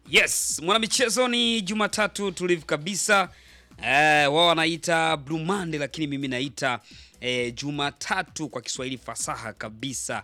Yes, mwanamichezo ni Jumatatu tulivu kabisa. Eh, wao wanaita Blue Monday lakini mimi naita eh, Jumatatu kwa Kiswahili fasaha kabisa.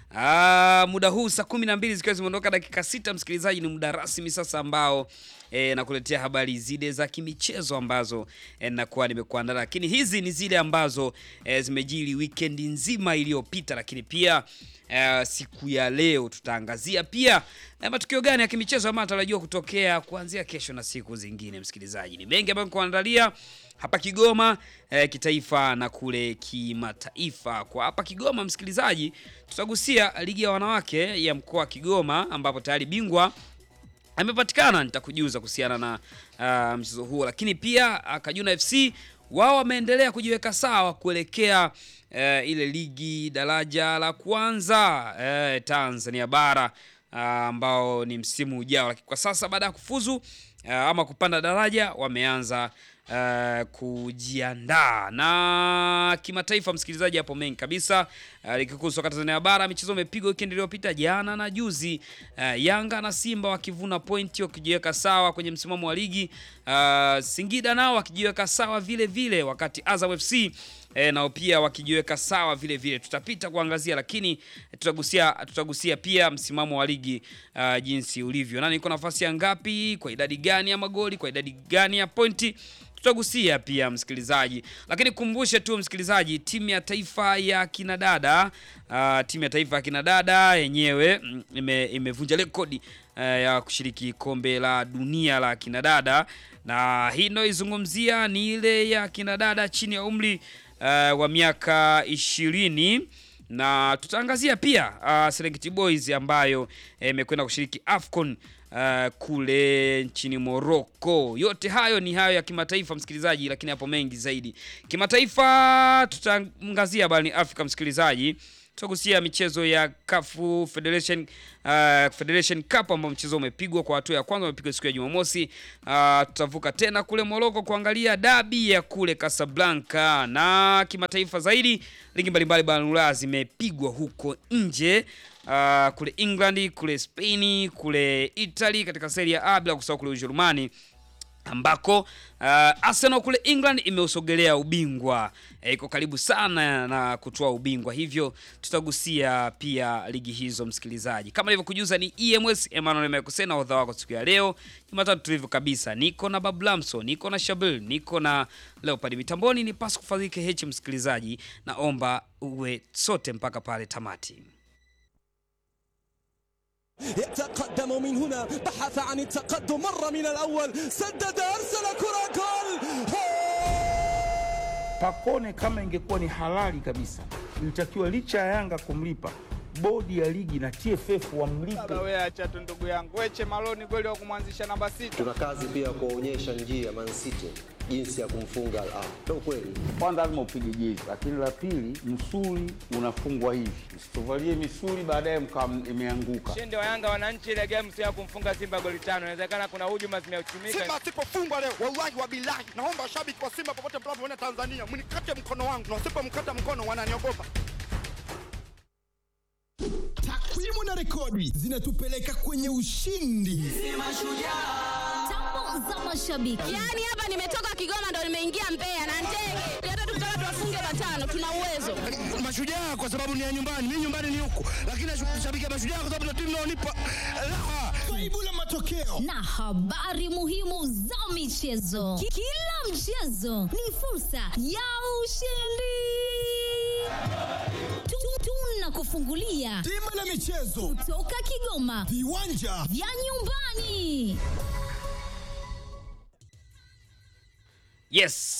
Ah, muda huu saa kumi na mbili zikiwa zimeondoka dakika sita, msikilizaji, ni muda rasmi sasa ambao eh, nakuletea habari zile za kimichezo ambazo eh, nakuwa nimekuandaa, lakini hizi ni zile ambazo eh, zimejiri weekend nzima iliyopita, lakini pia eh, siku ya leo tutaangazia pia eh, matukio gani ya kimichezo ambayo yanatarajiwa kutokea kuanzia kesho na siku zingine. Msikilizaji, ni mengi ambayo kuandalia hapa Kigoma eh, kitaifa na kule kimataifa. Kwa hapa Kigoma, msikilizaji, tutagusia ligi ya wanawake ya mkoa wa Kigoma ambapo tayari bingwa amepatikana. Nitakujuza kuhusiana na uh, mchezo huo, lakini pia uh, Kajuna FC wao wameendelea kujiweka sawa kuelekea uh, ile ligi daraja la kwanza uh, Tanzania bara uh, ambao ni msimu ujao, lakini kwa sasa baada ya kufuzu uh, ama kupanda daraja wameanza uh, kujiandaa na kimataifa. Msikilizaji, hapo mengi kabisa. Uh, ligi kuu soka Tanzania bara, michezo imepigwa weekend iliyopita jana na juzi. Uh, Yanga na Simba wakivuna pointi wakijiweka sawa kwenye msimamo wa ligi. Uh, Singida nao wakijiweka sawa vile vile, wakati Azam FC E, nao pia wakijiweka sawa vile vile. Tutapita kuangazia, lakini tutagusia tutagusia pia msimamo wa ligi uh, jinsi ulivyo, nani iko nafasi ya ngapi, kwa idadi gani ya magoli, kwa idadi gani ya pointi tutagusia pia msikilizaji, lakini kumbushe tu msikilizaji, timu ya taifa ya kinadada uh, timu ya taifa ya kinadada yenyewe mm, ime, imevunja rekodi uh, ya kushiriki kombe la dunia la kinadada, na hii inayoizungumzia ni ile ya kinadada chini ya umri uh, wa miaka ishirini na tutaangazia pia uh, Serengeti Boys ambayo imekwenda uh, kushiriki AFCON uh, kule nchini Morocco. Yote hayo ni hayo ya kimataifa msikilizaji, lakini hapo mengi zaidi kimataifa tutaangazia barani Afrika msikilizaji tutagusia michezo ya CAF Federation, uh, Federation Cup ambao mchezo umepigwa kwa hatua ya kwanza umepigwa siku ya Jumamosi. Uh, tutavuka tena kule Morocco kuangalia dabi ya kule Casablanca, na kimataifa zaidi ligi mbalimbali barani Ulaya zimepigwa huko nje uh, kule England, kule Spain, kule Italy katika Serie A, bila kusahau kule Ujerumani ambako uh, Arsenal kule England imeusogelea ubingwa e, iko karibu sana na kutoa ubingwa, hivyo tutagusia pia ligi hizo msikilizaji. Kama nilivyokujuza ni EMS Emmanuel Mekusena odha wako siku ya leo Jumatatu tulivyo kabisa, niko na Bablamso, niko na Shabil, niko na Leopard mitamboni, ni pasu kufadhike hechi msikilizaji, naomba uwe sote mpaka pale tamati. يتقدم من هنا بحث عن التقدم مر من الأول سدد أرسل كرة جول Pakone kama ingekuwa ni halali kabisa, ilitakiwa licha ya Yanga kumlipa bodi ya ligi na TFF wamlipe. Baba wewe acha tu ndugu yangu. Weche Maloni kweli wa kumwanzisha namba sita. Tuna kazi pia kuwaonyesha njia Man City jinsi ya kumfunga Al Ahly. Ndio kweli. Kwanza lazima upige jezi, lakini la pili, msuli unafungwa hivi, msituvalie misuli baadaye mkawa imeanguka. Ushindi wa Yanga wananchi ile game sio ya kumfunga Simba goli tano. Inawezekana kuna hujuma zimeuchumika. Simba asipofungwa leo, wallahi wa bilahi, naomba washabiki wa Simba popote mnapoona Tanzania, mnikate mkono wangu, na wasipomkata mkono wananiogopa. Takwimu na rekodi zinatupeleka kwenye ushindi. Tambo za mashabiki. Yaani hapa nimetoka Kigoma ndo nimeingia Mbeya na ndege. Hata tukitaka tuwafunge matano tuna uwezo. Mashujaa kwa sababu ni ya nyumbani, mimi nyumbani ni huku, lakini nashabikia Mashujaa kwa sababu ndio timu inaonipa raha. Kaibu la matokeo na habari muhimu za michezo. Ki- Kila mchezo ni fursa ya ushindi. Tu- Tunakufungulia bima la michezo, kutoka Kigoma viwanja vya nyumbani. Yes,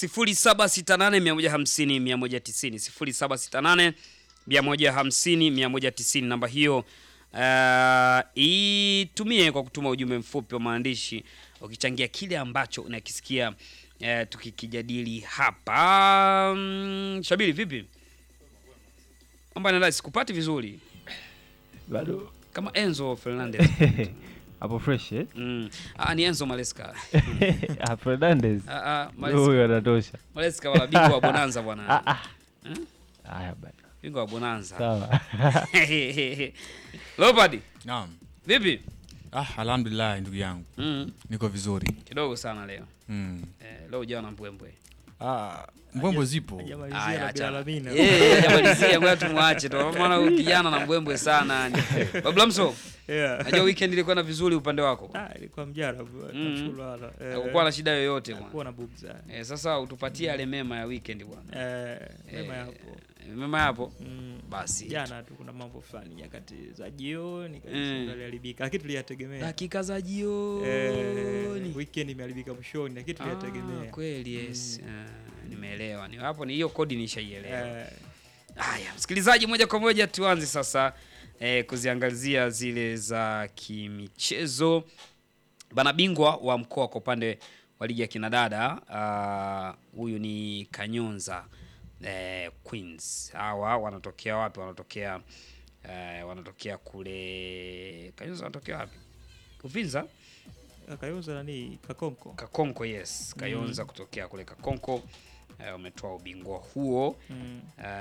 0768150190 0768150190 namba hiyo uh, itumie kwa kutuma ujumbe mfupi wa maandishi ukichangia kile ambacho unakisikia uh, tukikijadili hapa. Um, Shabiri, vipi? Mambo yanaenda, sikupati vizuri bado kama Enzo Fernandez. hapo fresh eh? Mm. Ah, ni Enzo Maleska. Ah, Fernandez Ah, ah, Maleska. huyo anatosha. Maleska wala bingwa wa Bonanza bwana. Ah, ah. Eh? Haya bana, Bingwa wa Bonanza. sawa Leopard, Naam. vipi? Ah, alhamdulillah ndugu yangu. Mm. Niko vizuri. Kidogo sana leo. Mm. Eh, leo ujawa na mbwembwe. Ah, mbwembwe zipo. Aya, acha. Eh, hajamalizia, ngoja tumwache tu. Maana huyu kijana na mbwembwe sana. Bablamso. Yeah. Najua weekend ilikuwa na vizuri upande wako. Ah, ilikuwa mjarabu. Mm. Tunashukuru Allah. Eh, Hakukuwa na shida yoyote bwana. hakukuwa na bugza. Eh, sasa utupatie yale mema ya weekend bwana. Eh, mema yapo. Eh, Mema yapo. Mm. Basi. Jana tu kuna mambo fulani nyakati za jioni Mm. kabisa yaliharibika, lakini tuliyategemea. Dakika za jioni. Eh, weekend imeharibika mwishoni, lakini Ah, tuliyategemea. kweli yes. Ah, nimeelewa. Ni hapo ni hiyo kodi nishaielewa. Eh, Haya, msikilizaji, moja kwa moja tuanze sasa eh, kuziangazia zile za kimichezo. Bana, bingwa wa mkoa kwa upande wa ligi ya kinadada ah, huyu ni Kanyonza eh, Queens. Hawa wanatokea wapi? Wanatokea eh, wanatokea kule Kanyonza, wanatokea wapi? Uvinza Kayonza nani? Kakonko. Kakonko, yes. Kayonza kutokea kule Kakonko eh, wametoa ubingwa huo Mm.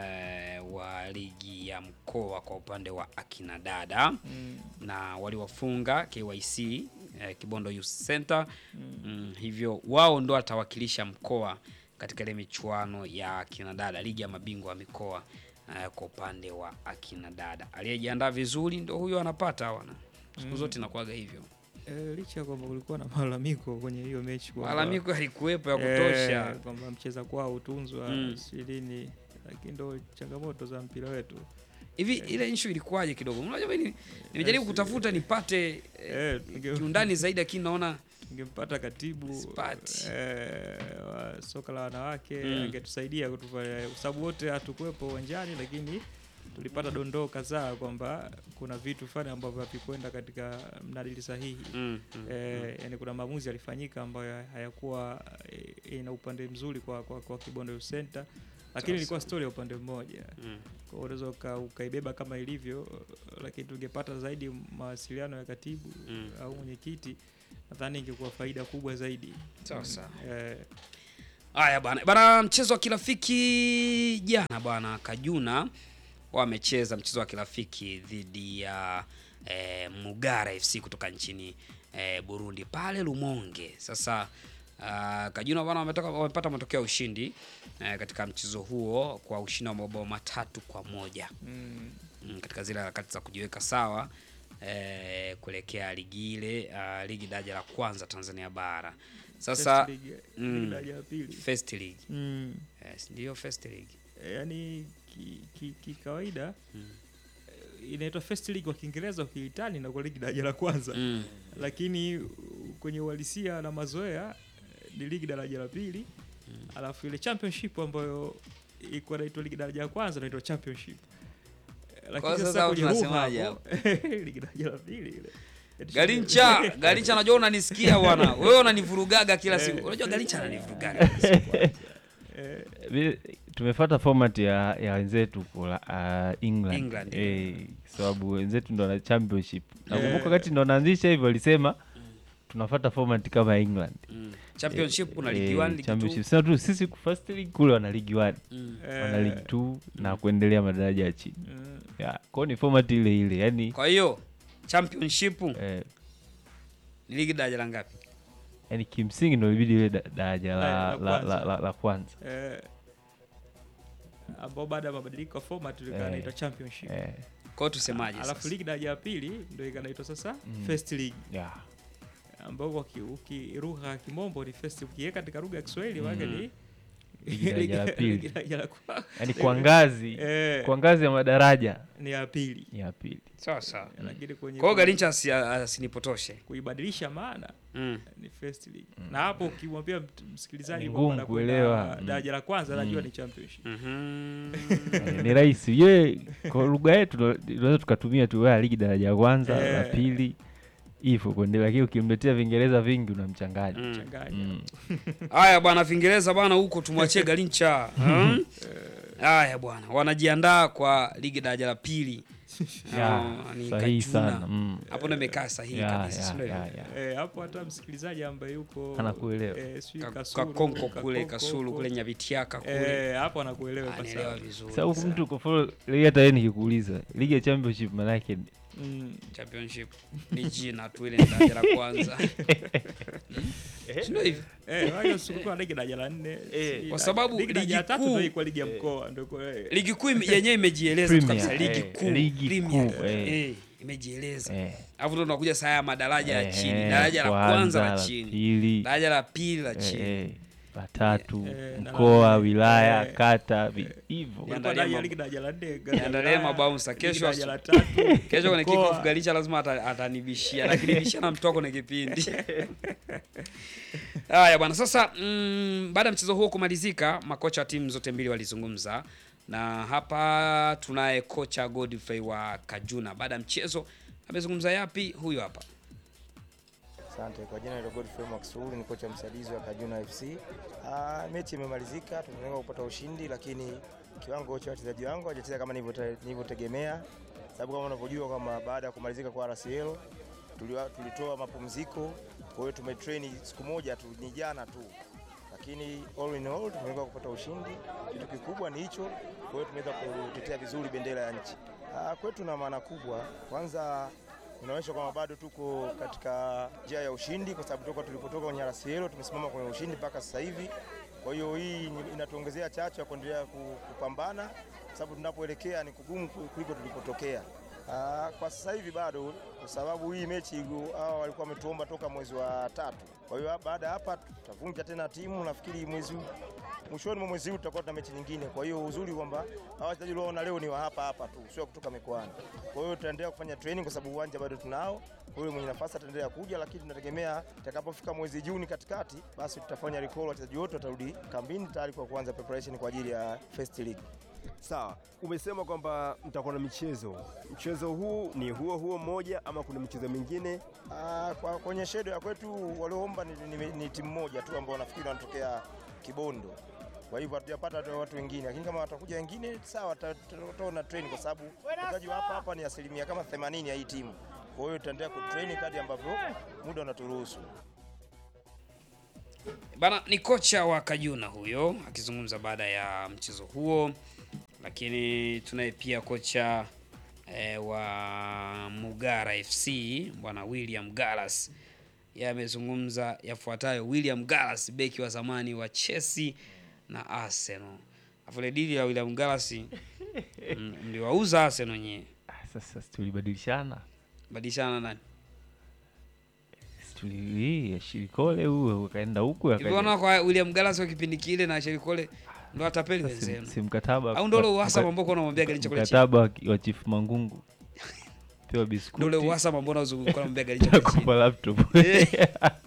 eh, wa ligi ya mkoa kwa upande wa akina dada Mm. na waliwafunga KYC eh, Kibondo Youth Center mm. hivyo wao ndo watawakilisha mkoa katika ile michuano ya akina dada ligi ya mabingwa wa mikoa eh, kwa upande wa akina dada. Aliyejiandaa vizuri ndo huyo anapata wana siku Mm. zote inakuwaga hivyo. Eh, licha ya kwamba kulikuwa na malalamiko kwenye hiyo mechi kwamba- Malalamiko yalikuwepo ya kutosha. eh, kwamba mcheza kwao utunzwa Mm. ishirini, lakini ndo changamoto za mpira wetu. Hivi ile issue ilikuwaje kidogo? Unajua mimi nimejaribu kutafuta nipate eh, kiundani zaidi lakini naona Tungempata katibu Sipati. eh, wa soka la wanawake Mm. angetusaidia kutupa, kwa sababu wote hatukuwepo uwanjani, lakini tulipata dondoo kadhaa kwamba kuna vitu fulani ambavyo havikwenda katika mnadili sahihi Mm, mm, eh, yani kuna maamuzi yalifanyika ambayo hayakuwa eh, ina upande mzuri kwa, kwa, kwa Kibondo Youth Center lakini Sawa, ilikuwa sawa. story ya upande mmoja Mm. kwa hiyo unaweza uka, ukaibeba kama ilivyo lakini tungepata zaidi mawasiliano ya katibu Mm. au mwenyekiti nadhani ingekuwa faida kubwa zaidi Sawa, sawa. eh, Haya bwana. Bana mchezo wa kirafiki jana bwana Kajuna wamecheza mchezo wa kirafiki dhidi ya eh, Mugara FC kutoka nchini eh, Burundi pale Lumonge. Sasa uh, Kajuna bwana wametoka wamepata matokeo ya ushindi eh, katika mchezo huo kwa ushindi wa mabao matatu kwa moja. mm, mm, katika zile harakati za kujiweka sawa eh, kuelekea ligi ile uh, ligi daraja la kwanza Tanzania bara. Sasa First league, mm, ligi daraja la pili. first league mm, yes, ndio first league yani kikawaida ki, ki kawaida, Mm. eh, inaitwa first league kwa Kiingereza ukiitani na kwa ligi daraja la kwanza mm. lakini uh, kwenye uhalisia na mazoea eh, ni ligi daraja la pili alafu ile championship ambayo ilikuwa inaitwa ligi daraja la kwanza inaitwa championship Eh, Kwa lakini sasa sasa kwenye lugha tunasemaje hapo ligi daraja la pili ile Eti Garincha, Garincha najua unanisikia bwana. Wewe unanivurugaga kila siku. Unajua Garincha ananivurugaga kila siku. eh, Vi- tumefuata format ya ya wenzetu kula uh, England, England, eh, sababu wenzetu ndo na championship. Nakumbuka Eh. wakati ndo wanaanzisha hivyo walisema tunafuata format kama England. Mm. Championship kuna Eh, ligi 1, ligi championship. 2. Sasa tu sisi ku- first league kule wana ligi 1, Mm. wana eh, ligi 2 na kuendelea madaraja ya chini. mm, Yeah, kwao ni format ile ile. Yaani Kwa hiyo championship eh, ni ligi daraja la ngapi? yaani kimsingi ndo ilibidi ile da- daraja la, La- la la, la, kwanza. la, la kwanza. eh, ambao baada ya mabadiliko ya format ilikuwa Eh, inaitwa championship Eh, Kwa hiyo tusemaje alafu sasa? ligi daraja ya pili ndio ikanaitwa sasa Mm. first league yeah. ambao kwa ki- uki- lugha ya kimombo ni first ukiweka katika lugha ya Kiswahili Mm. maana ni Ligi daraja la pili. ligi daraja la kwa- Yaani kwa ngazi Eh, kwa ngazi ya madaraja ni ya pili ni ya pili. Sawa sawa. lakini kwenye Kwa hiyo kui- Garincha asi- asinipotoshe. kuibadilisha maana Mm. ni first league na hapo ukimwambia mt- msikilizaji Ni kwamba ngumu anakwenda kuelewa. Mm. daraja la kwanza anajua Mm. ni championship Mhm. Eh, ni rahisi ye kwa lugha yetu ndo- tunaweza tukatumia tu "Ah, ligi daraja ya kwanza la Eh. pili hivyo kuendelea, lakini ukimletea Vingereza vingi unamchanganya. Mm. changanya Mm. Haya bwana, Vingereza bwana, huko tumwachie Garincha. Hmm? Haya bwana, wanajiandaa kwa ligi daraja la pili. Ya, Ah, ni sahihi Kajuna. sana. Mm. Hapo ndo imekaa sahihi Ya, kabisa, ya, si ndio? ya, ya. Eh, hapo hata msikilizaji ambaye yuko Anakuelewa. eh, sijui Ka- Kasulu, Kakonko kule, Kakoko Kasulu huko. kule Nyavitiaka kule. eh, hapo anakuelewa kwa Anaelewa sababu vizuri. Sasa huku sana. mtu kufollow ligi, hata yeye nikikuuliza ligi ya championship maana yake Mm. championship ni jina tu ile ni daraja la kwanza Si ndio hivi Eh, wale usipokuwa ligi daraja la nne. si- Kwa sababu ligi daraja ligi la tatu kuu- ndio ilikuwa ligi ya mkoa ndio kwa eh. ligi kuu ime- yenyewe imejieleza tu Premier, kabisa ligi eh, kuu ligi Premier, kuu, eh. eh, imejieleza Eh. alafu ndo tunakuja saa ya madaraja ya Eh, chini daraja la kwanza la la chini pili, daraja la pili la eh, chini eh, la tatu, Eh, na la mkoa, nne, wilaya, eh, kata, vi- hivyo. Ilikuwa Niandalie daraja mambo. ligi daraja la nne, daraja la niandalie wilaya, mabaunsa ligi kesho daraja asu- la tatu, kesho kwenye kick mkoa. off Galicha lazima ata- atanibishia nakinibishia na mtoko kwenye kipindi haya bwana sasa mm, baada ya mchezo huo kumalizika makocha wa timu zote mbili walizungumza na hapa tunaye kocha Godfrey wa Kajuna baada ya mchezo amezungumza yapi huyo hapa Asante. Kwa jina la Godfrey Maxuru ni kocha msaidizi wa Kajuna FC. Ah, mechi imemalizika, tumelenga kupata ushindi, lakini kiwango cha wachezaji wangu hawajacheza kama nilivyote- nilivyotegemea, sababu kama unavyojua kwamba baada ya kumalizika kwa RCL tuliwa- tulitoa mapumziko, kwa hiyo tumetrain siku moja tu, ni jana tu, lakini all in all tumeweza kupata ushindi. Kitu kikubwa ni hicho, kwa hiyo tumeweza kutetea vizuri bendera ya nchi. Ah, kwetu na maana kubwa, kwanza inaonyesha kwamba bado tuko katika njia ya ushindi, kwa sababu toka tulipotoka kwenye RCL tumesimama kwenye ushindi mpaka sasa hivi. Kwa hiyo hii ni- inatuongezea chachu ya kuendelea ku- kupambana, kwa sababu tunapoelekea ni kugumu ku- kuliko tulipotokea. Ah, kwa sasa hivi bado, kwa sababu hii mechi gu- hawa walikuwa wametuomba toka mwezi wa tatu. Kwa hiyo baada ya hapa tutavunja tena timu, nafikiri mwezi huu- mwishoni mwa mwezi huu tutakuwa tuna mechi nyingine. Kwa hiyo uzuri kwamba hawa wachezaji ulioona leo ni wa hapa hapa tu, sio kutoka mikoani. Kwa hiyo tutaendelea kufanya training kwa sababu uwanja bado tunao. Kwa hiyo mwenye nafasi ataendelea kuja, lakini tunategemea itakapofika mwezi Juni katikati, basi tutafanya recall, wachezaji wote watarudi kambini tayari kwa kuanza preparation kwa ajili ya First League. Sawa, umesema kwamba mtakuwa na michezo. Mchezo huu ni huo huo mmoja ama kuna michezo mingine? Ah, kwa kwenye shedo ya kwetu walioomba ni, ni, ni timu moja tu ambao nafikiri wanatokea Kibondo. Kwa hivyo hatujapata hata watu wengine, lakini kama watakuja wengine sawa, tutaona train kwa sababu wachezaji wa hapa hapa ni asilimia kama 80 ya hii timu. Kwa hiyo tutaendelea kutrain kadri ambavyo muda unaturuhusu. Bana ni kocha wa Kajuna huyo akizungumza baada ya mchezo huo, lakini tunaye pia kocha eh, wa Mugara FC bwana William Gallas. Yeye amezungumza yafuatayo. William Gallas, beki wa zamani wa Chelsea na Arsenal. Afu ile dili ya William Gallas m- mliwauza Arsenal nyewe. Sasa si tulibadilishana, Badilishana nani? Si tuli hii, Shirikole huyo ukaenda huku Hivi unaona kwa William Gallas wa kipindi kile na Sherikole ndo atapeli wenzenu. si mkataba Au ndo ule uhasama mka- ambao kuna mwambia gari chakula chini. mkataba wa ki- wa Chief Mangungu pewa biskuti Ndo ule uhasama ambao unazunguka na mbega gari chakula chini. Nakupa laptop Eh.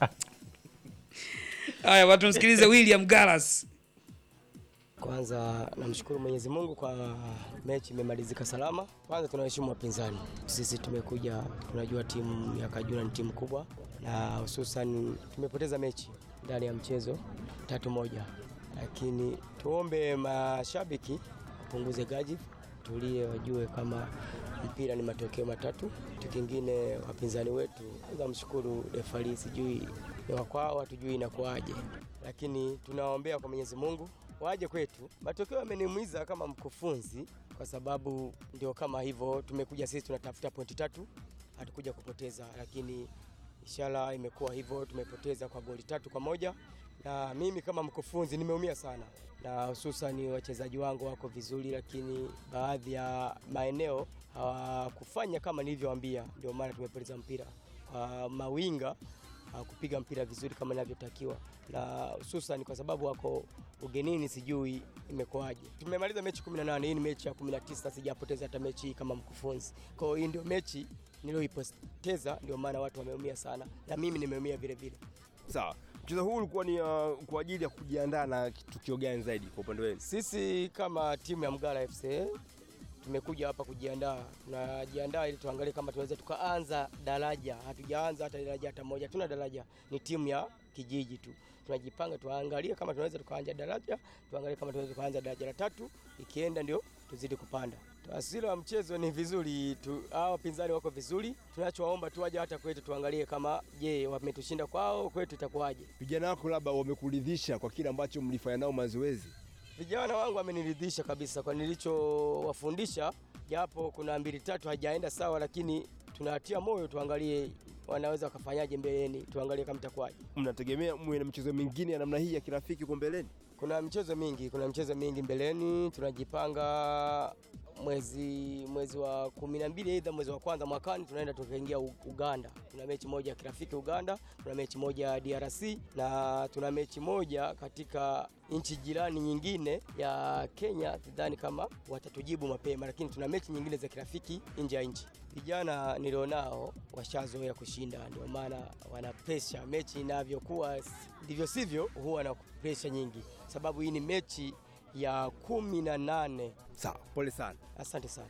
Haya, watu msikilize William Gallas. Kwanza namshukuru Mwenyezi Mungu kwa mechi imemalizika salama. Kwanza tunaheshimu wapinzani, sisi tumekuja, tunajua timu ya Kajuna ni timu kubwa, na hususan tumepoteza mechi ndani ya mchezo tatu moja, lakini tuombe mashabiki wapunguze gaji, tulie, wajue kama mpira ni matokeo matatu. Kitu kingine, wapinzani wetu, kwanza mshukuru refari, sijui ni wakwao, hatujui inakuwaje, lakini tunawaombea kwa Mwenyezi Mungu waje kwetu. Matokeo yameniumiza kama mkufunzi, kwa sababu ndio kama hivyo, tumekuja sisi tunatafuta pointi tatu, hatukuja kupoteza, lakini inshallah imekuwa hivyo, tumepoteza kwa goli tatu kwa moja na mimi kama mkufunzi nimeumia sana, na hususan wachezaji wangu wako vizuri, lakini baadhi ya maeneo hawakufanya kama nilivyowaambia, ndio maana tumepoteza mpira. Kwa mawinga hawakupiga mpira vizuri kama inavyotakiwa, na hususan kwa sababu wako ugenini, sijui imekuwaje. Tumemaliza mechi 18, hii ni mechi ya 19, sijapoteza hata mechi hii kama mkufunzi. Kwa hiyo hii ndio mechi niliyoipoteza, ndio maana watu wameumia sana na mimi nimeumia vile vile. Sawa, mchezo huu ulikuwa ni uh, kwa ajili ya kujiandaa na tukio gani zaidi kwa upande wenu? Sisi kama timu ya Mgala FC tumekuja hapa kujiandaa, tunajiandaa ili tuangalie kama tunaweza tukaanza daraja. Hatujaanza hata daraja hata moja, tuna daraja, ni timu ya kijiji tu. Tunajipanga tuangalie kama tunaweza tukaanza daraja, tuangalie kama tunaweza tukaanza daraja la tatu, ikienda ndio tuzidi kupanda. Taswira wa mchezo ni vizuri tu, hao wapinzani wako vizuri. Tunachowaomba tu waje hata kwetu tuangalie kama je, wametushinda kwao, kwetu itakuwaje. Vijana wako labda wamekuridhisha kwa kile ambacho mlifanya nao mazoezi? Vijana wangu wameniridhisha kabisa kwa nilichowafundisha, japo kuna mbili tatu hajaenda sawa, lakini tunawatia moyo, tuangalie wanaweza wakafanyaje mbeleni, tuangalie kama itakuwaje. Mnategemea muwe na michezo mingine ya namna hii ya kirafiki huko mbeleni? Kuna michezo mingi, kuna michezo mingi mbeleni. Tunajipanga mwezi mwezi wa kumi na mbili aidha mwezi wa kwanza mwakani tunaenda tukaingia U- Uganda. Tuna mechi moja ya kirafiki Uganda, tuna mechi moja ya DRC na tuna mechi moja katika nchi jirani nyingine ya Kenya. Sidhani kama watatujibu mapema, lakini tuna mechi nyingine za kirafiki nje ya nchi. Vijana nilionao washazoea kushinda, ndio maana wana presha. Mechi inavyokuwa ndivyo sivyo, huwa na presha nyingi, sababu hii ni mechi ya kumi na nane. Sawa, pole sana. Asante sana.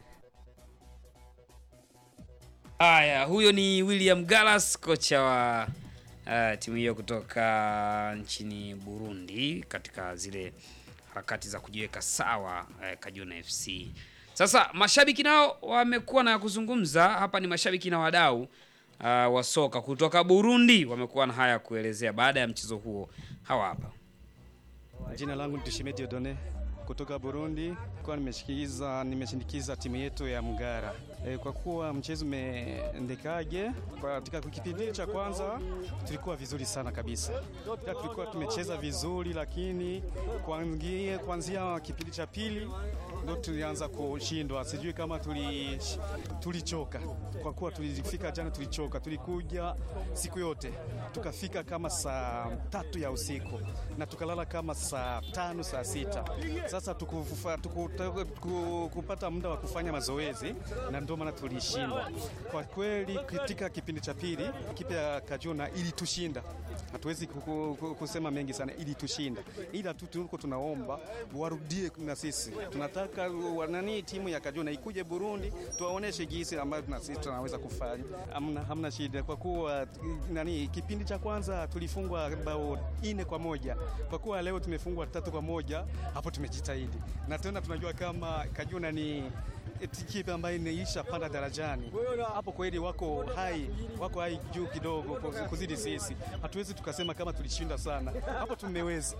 Haya, huyo ni William Gallas, kocha wa uh, timu hiyo kutoka nchini Burundi katika zile harakati za kujiweka sawa uh, Kajuna FC. Sasa mashabiki nao wamekuwa na ya kuzungumza hapa. Ni mashabiki na wadau uh, wa soka kutoka Burundi wamekuwa na haya ya kuelezea baada ya mchezo huo. Hawa hapa. Jina langu ni Tushime Diodone kutoka Burundi. Kwa nimeshikiza nimeshindikiza timu yetu ya Mgara e, kwa kuwa mchezo umeendekaje. Katika kipindi cha kwanza tulikuwa vizuri sana kabisa, pia tulikuwa tumecheza vizuri, lakini kuanzia kuanzia kipindi cha pili ndo tulianza kushindwa. Sijui kama tuli tulichoka, kwa kuwa tulifika jana, tulichoka. Tulikuja siku yote tukafika kama saa tatu ya usiku na tukalala kama saa tano saa sita. Sasa tukufufa, tuku, tuku, kupata muda wa kufanya mazoezi na ndio maana tulishindwa. Kwa kweli, katika kipindi cha pili kipi ya Kajuna ilitushinda, hatuwezi kuku- ku- kusema mengi sana, ilitushinda, ila tu tuko tunaomba warudie na sisi. Tunataka wa- nani timu ya Kajuna ikuje Burundi, tuwaoneshe jinsi ambayo na sisi tunaweza kufanya. Hamna, hamna shida kwa kuwa nani, kipindi cha kwanza tulifungwa bao ine kwa moja, kwa kuwa leo tumefungwa tatu kwa moja, hapo tumejitahidi, na tena tunajua kama Kajuna ni kipe ambayo inaisha panda darajani hapo, kweli wako hai, wako hai juu kidogo kuzidi sisi. Hatuwezi tukasema kama tulishinda sana, hapo tumeweza.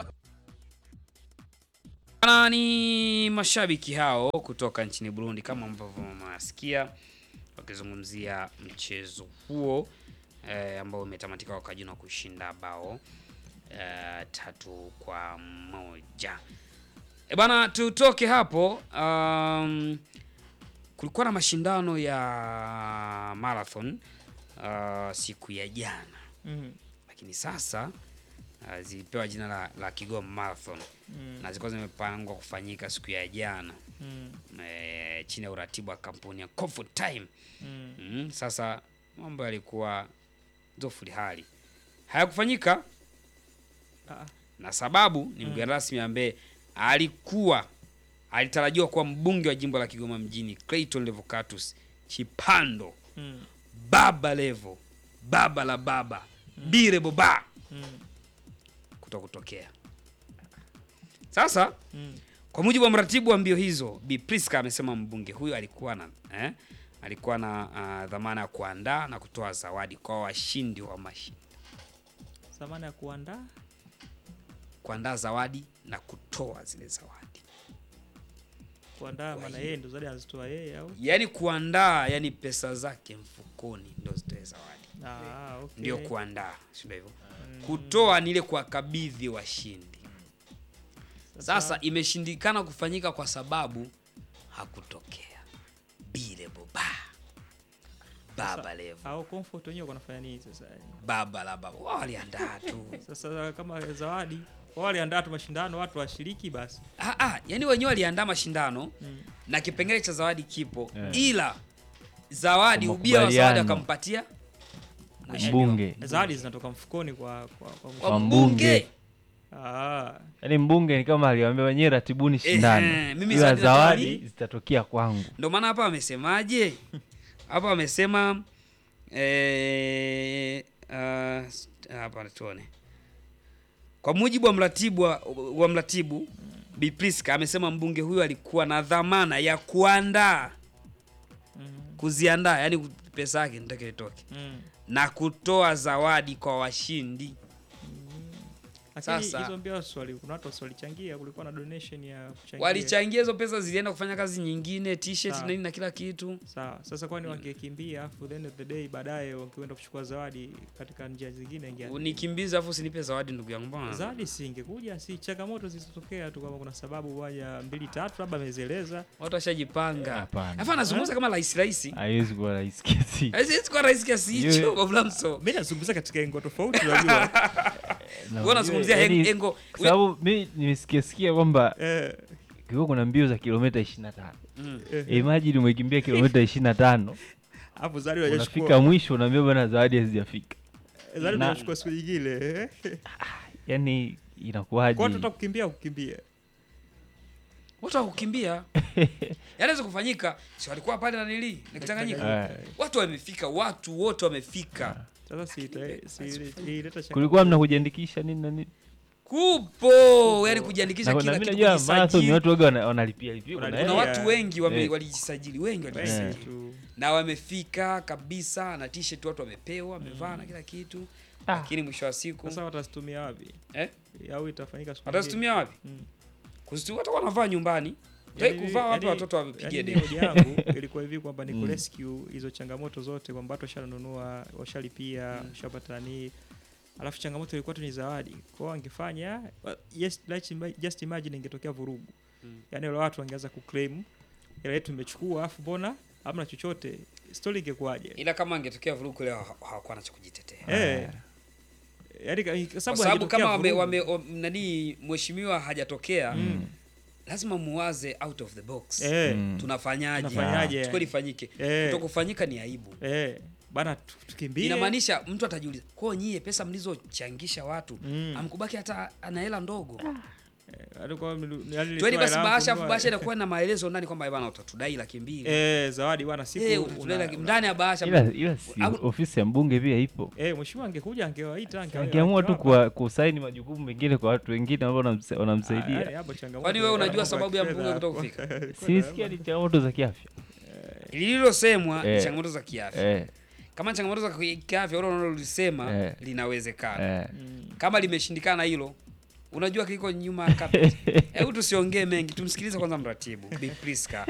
Bana, ni mashabiki hao kutoka nchini Burundi kama ambavyo mnasikia wakizungumzia mchezo huo eh, ambao umetamatika kwa Kajuna kushinda bao eh, tatu kwa moja. E bana, tutoke hapo. Um, kulikuwa na mashindano ya marathon uh, siku ya jana Mhm. lakini sasa uh, zilipewa jina la, la Kigoma Marathon Mm. na zilikuwa zimepangwa kufanyika siku ya jana Mm. e, chini ya uratibu wa kampuni ya Comfort Time. Mm. Mm, sasa mambo yalikuwa zofuli hali hayakufanyika Ah. na sababu ni mgeni rasmi ambaye alikuwa alitarajiwa kuwa mbunge wa jimbo la Kigoma mjini Clayton Levocatus Chipando Mm. baba Levo baba la baba bire boba Mm. kuto kutokea sasa Mm. kwa mujibu wa mratibu wa mbio hizo Bi Priska amesema mbunge huyo alikuwa na eh, alikuwa na uh, dhamana ya kuandaa na kutoa zawadi kwa washindi wa mashindano Zamana ya kuandaa kuandaa zawadi na kutoa zile zawadi kuandaa, maana yeye ndo zawadi anazitoa yeye au? yaani kuandaa yani pesa zake mfukoni ndo zitoe zawadi Ah, okay. ndio kuandaa sio hivyo kutoa ni ile kuwakabidhi washindi sasa imeshindikana kufanyika kwa sababu hakutokea bile boba baba levo au comfort wenyewe wanafanya nini sasa? baba la baba wao waliandaa tu Sasa kama zawadi wao waliandaa tu mashindano, watu washiriki basi. ah, ah, yani wenyewe waliandaa mashindano Mm. na kipengele cha zawadi kipo Yeah. ila zawadi Kwa ubia wa zawadi makubaliano. wakampatia Mbunge. Zawadi zinatoka mfukoni kwa kwa, kwa, Kwa mbunge. Ah. Yaani mbunge ni kama aliwaambia wenyewe ratibuni shindano, Ehe, mimi ila zawadi zawadi nataka zitatokea kwangu. Ndio maana hapa wamesemaje? Hapa wamesema eh, ah, s- hapa tuone. Kwa mujibu wa mratibu wa, wa mratibu Bi Priska amesema mbunge huyo alikuwa na dhamana ya kuandaa kuziandaa, yani pesa yake nitake itoke Mm. na kutoa zawadi kwa washindi. Lakini Sasa- hizo mbio swali kuna watu walichangia, kulikuwa na donation ya kuchangia. walichangia hizo pesa zilienda kufanya kazi nyingine t-shirt Sawa. na nini na kila kitu Sawa. Sasa kwani wangekimbia afu the end of the day baadaye wangeenda kuchukua zawadi katika njia zingine ingia. unikimbiza afu usinipe zawadi ndugu yangu bwana Zawadi si ingekuja, si changamoto zilizotokea tu kama kuna sababu moja mbili tatu labda amezieleza. watu washajipanga Hapana. alafu anazungumza kama rahisi rahisi haiwezi kuwa rahisi kiasi haiwezi kuwa rahisi kiasi hicho Yeye- Bablamso Mimi nazungumza katika engo tofauti unajua. Na Wewe unazungumzia yaani, heng- engo- kwa sababu mi nimesikia sikia kwamba Eh. kiwa kuna mbio za kilomita 25 Mm. imagine umekimbia kilomita 25 Hapo zawadi hajachukua. unafika mwisho unaambia bwana zawadi hazijafika Zawadi Na- unachukua siku nyingine. yani inakuwaje Kwa watu kukimbia kukimbia. watu wakukimbia yanaweza kufanyika si walikuwa pale nanili nikitanganyika Eh. watu wamefika watu wote wamefika Sasa si ita- si ileta changamoto. kulikuwa mna kujiandikisha nini na nini kupo yani kujiandikisha na, kila na mimi kitu najua marathon ni kujisajili watu waga wana- wanalipia lipia kuna unaenda. watu wengi wame, Eh. walijisajili wengi walijisajili tu. na wamefika kabisa na t-shirt watu wamepewa wamevaa na kila kitu lakini mwisho wa siku Sasa watazitumia wapi? Eh? Au itafanyika siku watazitumia nyingine? wapi Mm. kuzitumia watakuwa wanavaa nyumbani tai Yaani- kuvaa wapi yaani- watoto wapige yaani debe hoja yangu ilikuwa hivi kwamba ni Mm. kurescue hizo changamoto zote kwamba watu washanunua washalipia washapata nani alafu changamoto ilikuwa tu ni zawadi kwao angefanya yes, let's ima- just imagine ingetokea vurugu Mm. yaani wale watu wangeanza kuclaim ila yetu imechukua alafu mbona hamna chochote story ingekuwaje ila kama angetokea vurugu leo ha- hawakuwa na cha kujitetea eh yaani ka- kwa kwa sababu sababu haijatokea kama wame, vurugu. wame, om- nani mheshimiwa hajatokea Mm. lazima muwaze out of the box Eh. Mm. tunafanyaje Tunafanyaje? tukio lifanyike Eh. kutokufanyika ni aibu eh bana tu- tukimbie inamaanisha mtu atajiuliza kwao nyie pesa mlizochangisha watu Mm. amkubaki hata ana hela ndogo alikuwa yaani tueni basi ilitoa bahasha hela afu kununua- bahasha inakuwa na maelezo ndani kwamba bana utatudai laki mbili Eh, zawadi bwana siku Eh, una- utatudai laki- una- ndani ya bahasha ila, ila si, Au- ofisi ya mbunge pia ipo Eh, mheshimiwa angekuja angewaita angewa- angeamua tu angewapa. kuwa- kusaini majukumu mengine kwa watu wengine ambao wanamsa- Ah, yaani wanamsaidia hapo changamoto Kwani wewe ya unajua mambo sababu ya kifedha mbunge hapo. kutokufika? sinisikia ni changamoto za kiafya lililosemwa ni Eh. changamoto za kiafya eh, kama changamoto za kiafya ule unalolisema Eh. linawezekana eh. kama limeshindikana hilo unajua kiliko nyuma ya carpet hebu tusiongee mengi tumsikilize kwanza mratibu Big Priska